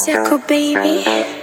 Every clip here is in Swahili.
Deco baby.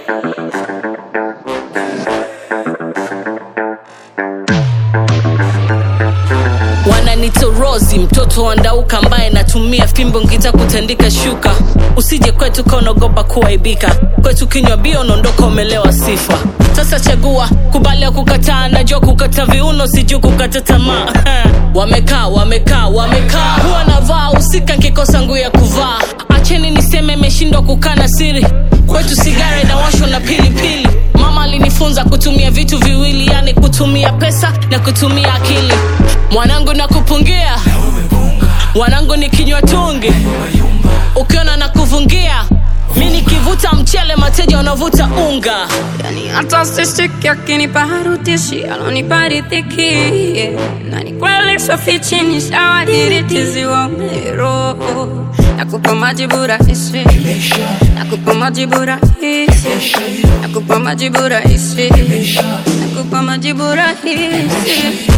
wananitorozi mtoto wa ndauka ambaye natumia fimbo ngita kutandika shuka usije kwetu kaonaogopa kuaibika kwetu kinywa bia unaondoka umelewa sifa sasa chagua kubali ya kukataa najua kukata viuno sijuu kukata tamaa wamekaa wamekaa wamekaa huwa navaa usika nkikosa nguu ya kuvaa acheni niseme imeshindwa kukana siri kwetu sigara inawashwa na pilipili mama alinifunza kutumia vitu viwili yani kutumia pesa na kutumia akili mwanangu na kupungia mwanangu ni kinywa tungi ukiona na kuvungia mi nikivuta mchele mateja wanavuta unga Yani hata sishiki akinipa harutishi alonipa riziki na ni kweli sofichi ni shawadiritizi wa mero nakupa majibu rahisi nakupa majibu rahisi nakupa majibu rahisi nakupa majibu rahisi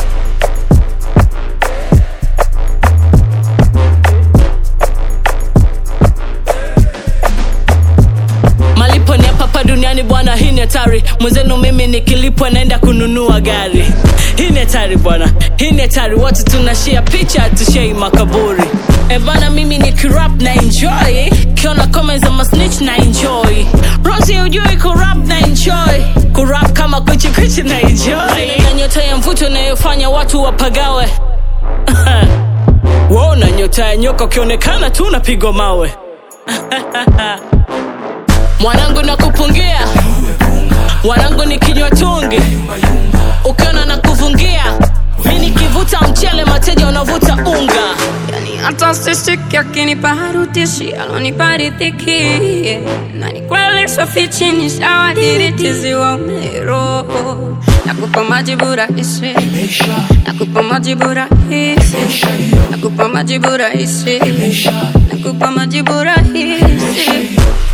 malipo ni hapa hapa duniani bwana hii ni hatari mwenzenu mimi nikilipwa naenda kununua gari hii ni hatari bwana hii ni hatari watu tunashia picha tushei makaburi ebana mimi ni kirap na enjoy kiona comments za masnitch na enjoy rosi ujui kurap na enjoy kurap kama kuchikuchi na enjoy na nyota ya mvuto inayofanya watu wapagawe wona nyota ya nyoka ukionekana tu unapigwa mawe mwanangu na kupungia mwanangu ni kinywa tungi ukiona na kuvungia mi nikivuta mchele mateja wanavuta unga Yani hata sishiki akinipa harutishi alonipa riziki na ni kweli sofichi ni shawadiritizi wa mero nakupa majibu rahisi nakupa majibu rahisi nakupa majibu rahisi nakupa majibu rahisi